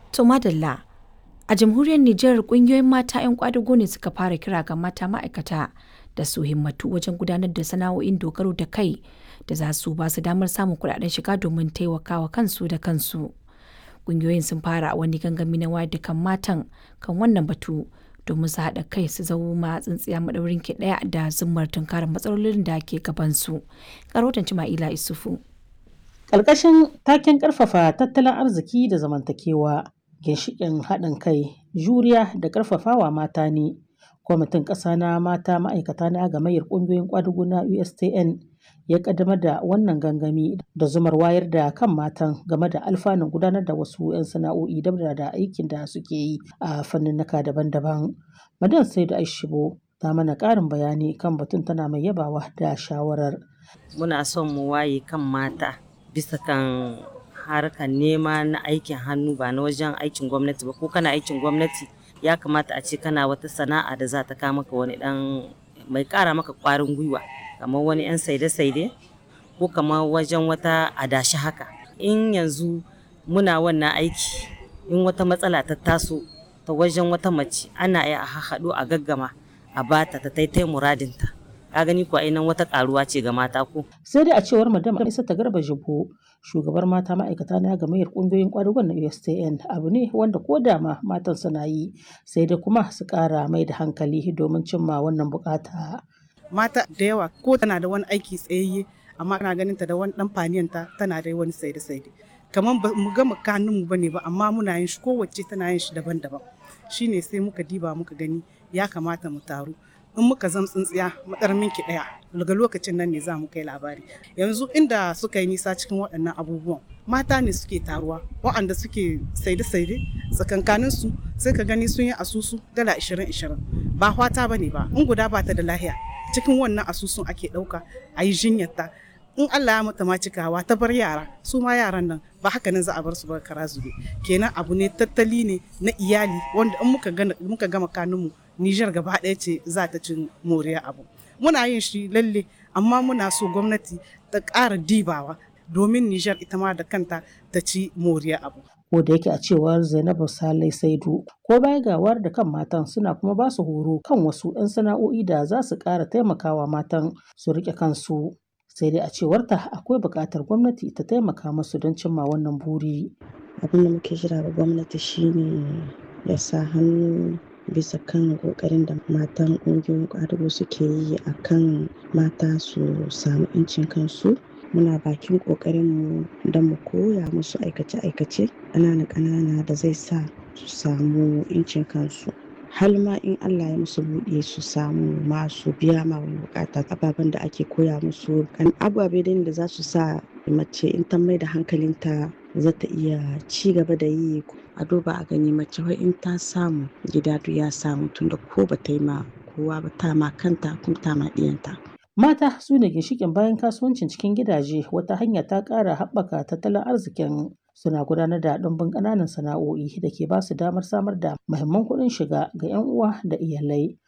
To madalla a jamhuriyar Nijar kungiyoyin mata 'yan kwadago ne suka fara kira ga mata ma'aikata da su himmatu wajen gudanar da sana'o'in dogaro da kai da za su ba su damar samun kuɗaɗen shiga domin taimakawa kansu da kansu. Kungiyoyin sun fara wani gangami na wayar da kan matan kan wannan batu domin su haɗa kai su zama tsintsiya maɗaurin ki ɗaya da zummar tunkarar matsalolin da ke gabansu. Karotan Cima'ila Isufu. Ƙarƙashin taken ƙarfafa tattalin arziki da zamantakewa, ginshiƙin haɗin kai, juriya da ƙarfafawa mata ne. Kwamitin ƙasa na mata ma'aikata na gamayyar ƙungiyoyin ƙwadago na USTN ya ƙaddamar da wannan gangami da zumar wayar da kan matan game da alfanun gudanar da wasu 'yan sana'o'i dabda da aikin da suke yi a fanninnika daban-daban. Madan Saidu Aishibo ta mana ƙarin bayani kan batun tana mai yabawa da shawarar. Muna son mu waye kan mata bisa kan harkar nema na aikin hannu ba na wajen aikin gwamnati ba ko kana aikin gwamnati ya kamata a ce kana wata sana'a da za ta kawo maka wani dan mai kara maka kwarin gwiwa kamar wani yan saide-saide ko kamar wajen wata adashi haka in yanzu muna wannan aiki in wata matsala ta taso ta wajen wata mace ana iya a haɗu a gaggama a bata ta taitai muradinta ka gani kuwa nan wata karuwa ce ga mata ko sai dai a cewar madam isa ta garba jibo shugabar mata ma'aikata na gamayyar kungiyoyin kwadugon na USTN abu ne wanda ko da ma matan suna yi sai dai kuma su kara mai da hankali domin cimma wannan bukata mata da yawa ko tana da wani aiki tsayayye amma ana ganin ta da wani dan faniyanta tana da wani saide saide kamar ba mu gama kanun mu bane ba amma muna yin shi kowace tana yin shi daban-daban shine sai muka diba muka gani ya kamata mu taru in muka zam tsintsiya matsar minki daya daga lokacin nan ne za mu kai labari yanzu inda suka yi nisa cikin waɗannan abubuwan mata ne suke taruwa waɗanda suke saide-saide tsakankanin su sai ka gani sun yi asusu dala 20-20 ba hwata ba ne ba in guda ba ta da lahiya cikin wannan asusun ake ɗauka a yi jinyarta in Allah ya mata ma cikawa ta bar yara su ma yaran nan ba haka nan za a bar su ba kara zube kenan abu ne tattali ne na iyali wanda in muka gama kanunmu Nijar gaba ɗaya ce za ta cin moriya abu. Muna yin shi lalle amma muna so gwamnati ta ƙara dibawa domin Nijar ita ma da kanta ta ci moriya abu. Ko da yake a cewar Zainabu Salai Saidu ko baya gawar da kan matan suna kuma ba su horo kan wasu 'yan sana'o'i da za su ƙara taimakawa matan su riƙe kansu. Sai dai a cewarta akwai buƙatar gwamnati ta taimaka musu don cimma wannan buri. Abin da muke jira ga gwamnati shine ya sa hannu bisa kan kokarin da matan ƙungiyoyin ƙwadago suke yi a kan mata su samu 'yancin kansu muna bakin ƙoƙarinmu don mu koya musu aikace-aikace ƙanana ƙanana da zai sa su samu 'yancin kansu har ma in Allah ya musu buɗe su samu masu biya ma wani bukata ababen da ake koya musu kan ababe da za su sa mace in ta mai da hankalinta za ta iya ci gaba da yi a duba a gani mace wai in ta samu gida duk ya samu tunda ko ba ta yi ma kowa ba ta ma kanta kuma ta ma ɗiyanta. Mata su ne ginshiƙin bayan kasuwancin cikin gidaje wata hanya ta ƙara haɓaka tattalin arzikin suna gudanar da ɗumbin ƙananan sana'o'i da ke ba su damar samar da muhimman kuɗin shiga ga 'yan uwa da iyalai.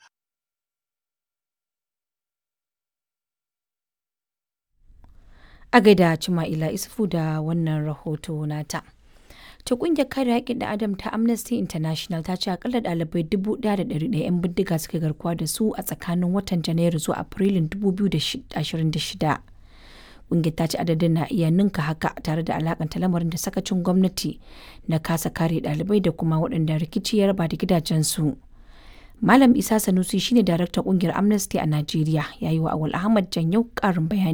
A gaida Cima'ila Isufu da wannan rahoto nata. ta kungiyar kare haƙƙin da adam ta amnesty international ta ce akalla ɗalibai 1,100 'yan bindiga suka garkuwa da su a tsakanin watan janairu zuwa afrilun 2026 kungiyar ta ce adadin na iya ninka haka tare da alakanta lamarin da sakacin gwamnati na kasa kare ɗalibai da kuma waɗanda rikici ya raba da gidajensu malam isa sanusi shine daraktan kungiyar amnesty a najeriya ya yi wa awal ahmad janyau ƙarin bayani